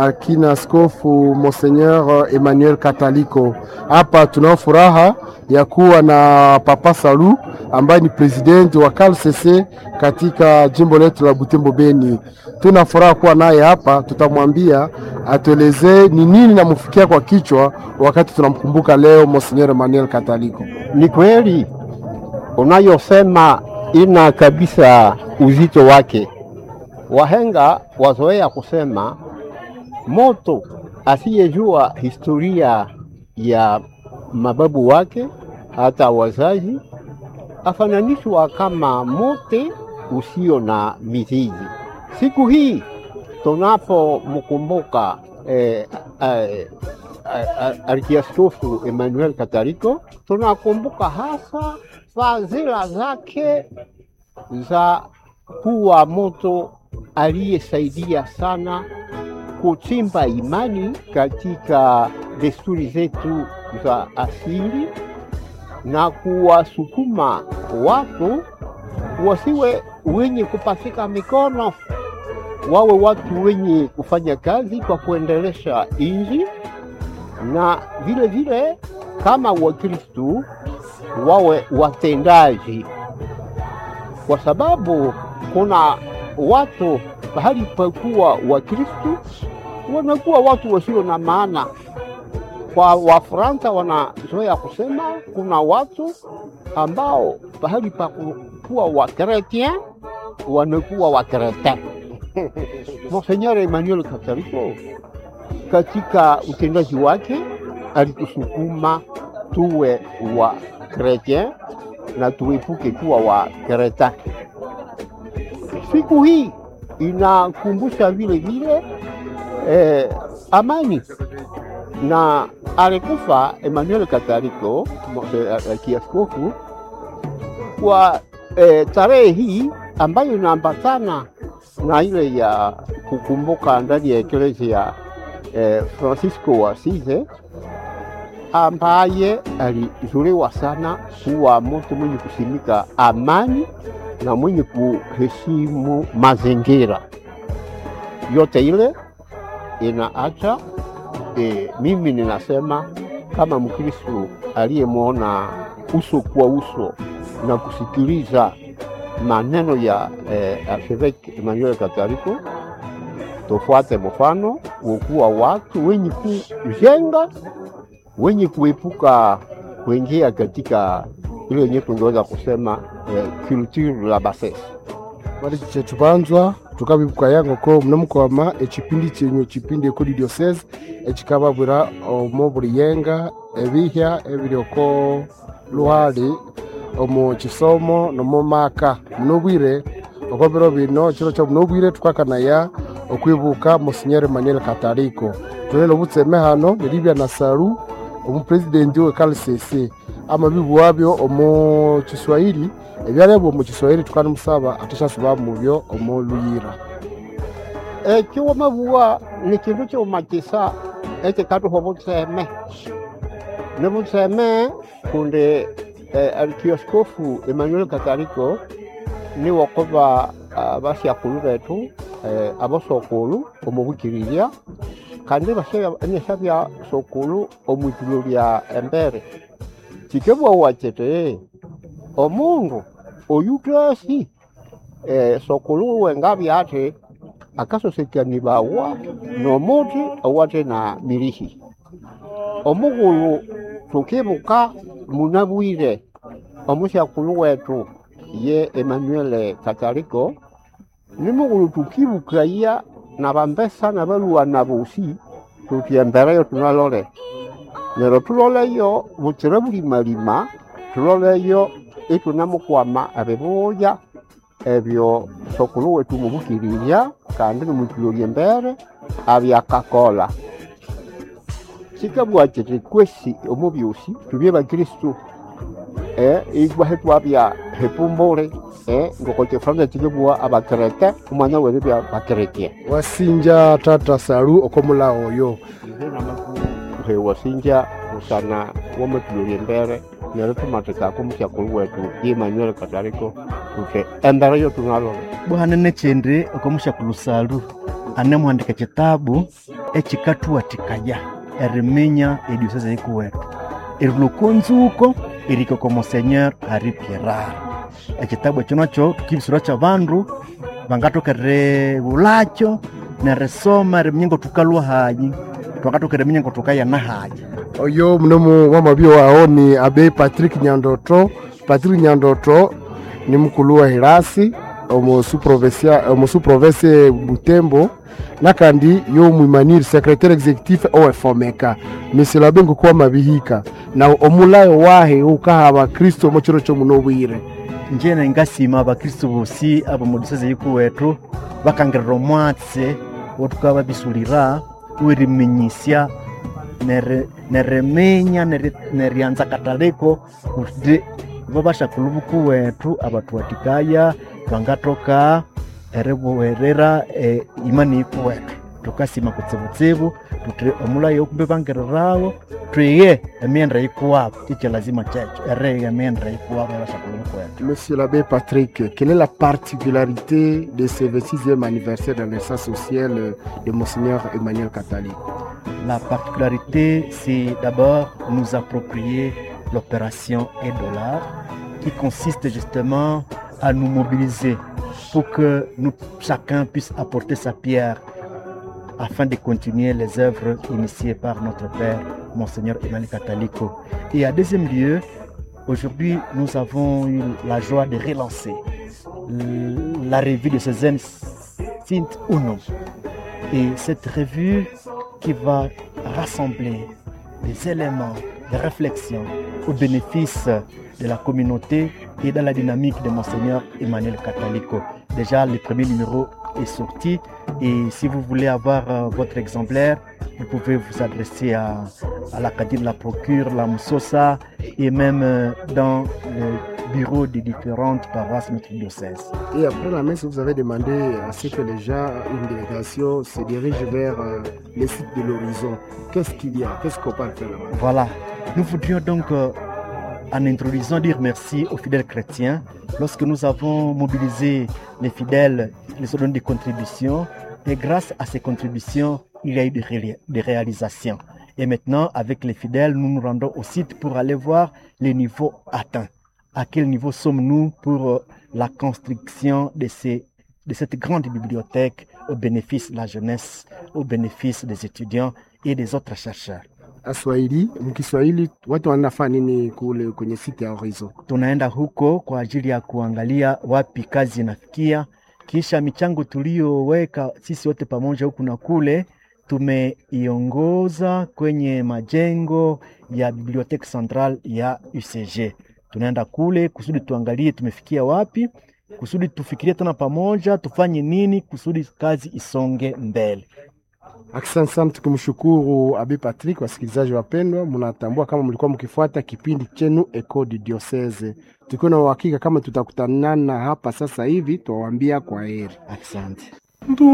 akina askofu Monseigneur Emmanuel Kataliko. Hapa tunao furaha ya kuwa na Papa Salu ambaye ni presidenti wa KLCC katika jimbo letu la Butembo Beni. Tuna furaha kuwa naye hapa, tutamwambia atuelezee ni nini namfikia kwa kichwa wakati tunamkumbuka leo Monseigneur Emmanuel Kataliko. Ni kweli unayosema ina kabisa uzito wake. Wahenga wazoea kusema moto asiyejua historia ya mababu wake hata wazazi afananishwa kama mote usio na mizizi. Siku hii tunapomkumbuka eh, eh, Arkiaskofu Emmanuel Kataliko, tunakumbuka hasa fadhila zake za kuwa moto aliyesaidia sana kuchimba imani katika desturi zetu za asili na kuwasukuma watu wasiwe wenye kupasika mikono, wawe watu wenye kufanya kazi kwa kuendelesha inji, na vile vile kama Wakristu wawe watendaji, kwa sababu kuna watu pahali pakuwa Wakristu wanakuwa watu wasio na maana. Kwa Wafransa wanazoea kusema kuna watu ambao pahali pa kuwa Wakretien wanakuwa Wakretin. Monseigneur Emmanuel Kataliko katika utendaji wake alitusukuma tuwe wa Kretien na tuepuke kuwa wa Kretin. Siku hii inakumbusha vile vile eh, amani na alikufa Emmanuel Kataliko kiaskofu kwa eh, tarehe hii ambayo inaambatana na ile ya kukumbuka ndani ya eklezia eh, Francisco wa Asizi ambaye alizuliwa sana kuwa mtu mwenye kusimika amani na mwenye kuheshimu mazingira yote ile inaacha e, mimi ninasema kama Mkristo aliyemwona uso kwa uso na kusikiliza maneno ya e, Archevêque Emmanuel Kataliko, tufuate mfano wokuwa watu wenye kujenga, wenye kuepuka kuingia katika ile yenye tungeweza kusema e, culture la bassesse bali chetubanzwa tukabibuka yango ko mnamukwama ekipindi kyenyu ekipindi ekuri diocese ekikababwira omu buri yenga ebihya ebiri oko luhali omu kisomo nomu maka munobwire oko biro bino kiro kyo munobwire tukakanaya okwibuka Monsignor Emmanuel Kataliko tulele obutseme hano niribya na saru omupresidenti we KLCC amabibu wabyo omu Kiswahili ebyalebwa omu Kiswahili tukanimusaba atashasuba mubyo omu Luyira ekiwamabuwa ni kindu kyomakisa ekikatuha butseme ni butseme kundi eh, arkiaskofu Emmanuel Kataliko ni wakuba uh, basyakulu betu eh, abasokulu omu bukirira kandi banyesha bya sokulu omu itulo lya embere kikebwawa kiti omundu oyutasi eh, sokulu wengabya ati akasosekanibawa nomuti owate na milihi omughulu tukibuka munabwire omusyakulu wetu ye Emmanuel Kataliko ni mughulu tukibukaya na bambesa na baluwana bosi tuti embereyo tunalole nero tuloleyo butsire bulimalima tuloleyo itunamukwama abibuya ebyo sokulu wetu mubukirira kandi nimwituloria embere abyakakola kikabwa kiti kwesi omu byosi tubye bakristu eh, igwahe twabya hepumbule eh, ngoko kifranza kikibwa abakerete omwana were bya bakeretia wasinja tata saru oko mula oyo hewasinja usana wamatuloria embere nero tumatikako musyakulu wetu ye Emmanuel Kataliko tuti embere yo tunalole bwana nechende okomushakulu salu anemuhandika ekitabu ekikathuwathikaya eriminya ediosese yikuwethu erilokonzuko erikoko monsenyeur hari pierar ekitabu ekyo nakyo tukibisirwa kyabandu bangathoka erighulakyo nerisoma eriminya ngothukalwa hayi twakathoka eriminya ngothukayana hayi oyo mnomu wamabio wao ni abe patrick nyandoto patrick nyandoto ni mukulu wa hilasi omusuprovince butembo nakandi y'omwimaniri secrétaire exécutif owefomeka misilo abe ngokuwa mabihika na omulayo wahe ukahaba kristo omo kiro kyomuno obwire njene ngasima abakristu bosi abo mu disese yikuwethu bakangirira omwatsi wothukabya babisulira weriminyisya neri- neriminya neri- neryanza kataliko kuti babashakulhu bukuwethu abathuwathikaya bangathoka eribuwerera eh, imani yikuwethu thukasima kutsibutsibu thuthi omulayo okumbi bangirirawo thwiye emyenda yikuwabo ikyo lazima kyekyo eriyiga emyenda yikuwabo yabashakulhu bukuwethu Monsieur l'abbé Patrick, quelle est la particularité de ce 26e anniversaire de la naissance sociale de Monseigneur Emmanuel Catali La particularité, c'est d'abord nous approprier l'opération et dollar qui consiste justement à nous mobiliser pour que nous, chacun puisse apporter sa pierre afin de continuer les œuvres initiées par notre Père, Monseigneur Emmanuel Catalico. Et à deuxième lieu, aujourd'hui, nous avons eu la joie de relancer la revue de Cézanne Sint Unum. Et cette revue qui va rassembler des éléments de réflexion au bénéfice de la communauté et dans la dynamique de Monseigneur Emmanuel Catalico. Déjà, le premier numéro est sorti et si vous voulez avoir euh, votre exemplaire, vous pouvez vous adresser à, à l'Acadie de la Procure, la Moussosa et même euh, dans le bureau des différentes paroisses de notre diocèse. Et après la messe, vous avez demandé à ce que les gens, une délégation, se dirige vers euh, le site de l'horizon. Qu'est-ce qu'il y a Qu'est-ce qu'on peut faire là-bas Voilà. Nous voudrions donc, euh, en introduisant, dire merci aux fidèles chrétiens. Lorsque nous avons mobilisé les fidèles, ils ont donné des contributions. Et grâce à ces contributions, il y a eu des, ré- des réalisations. Et maintenant, avec les fidèles, nous nous rendons au site pour aller voir les niveaux atteints. À quel niveau sommes-nous pour euh, la construction de, ces, de cette grande bibliothèque au bénéfice de la jeunesse, au bénéfice des étudiants et des autres chercheurs. Aswahili, mkiswahili watu wanafanya nini kule kwenye site ya Horizon? tunaenda huko kwa ajili ya kuangalia wapi kazi inafikia, kisha michango tuliyoweka sisi wote pamoja huku na kule tumeiongoza kwenye majengo ya bibliothèque centrale ya UCG. Tunaenda kule kusudi tuangalie tumefikia wapi, kusudi tufikirie tena pamoja tufanye nini kusudi kazi isonge mbele. Asante sana, tukimshukuru Abi Patrick. Wasikilizaji wapendwa, mnatambua kama mlikuwa mkifuata kipindi chenu Eco du Diocese. Tukiwa na uhakika kama tutakutanana hapa sasa hivi, tuwaambia kwa heri. Asante.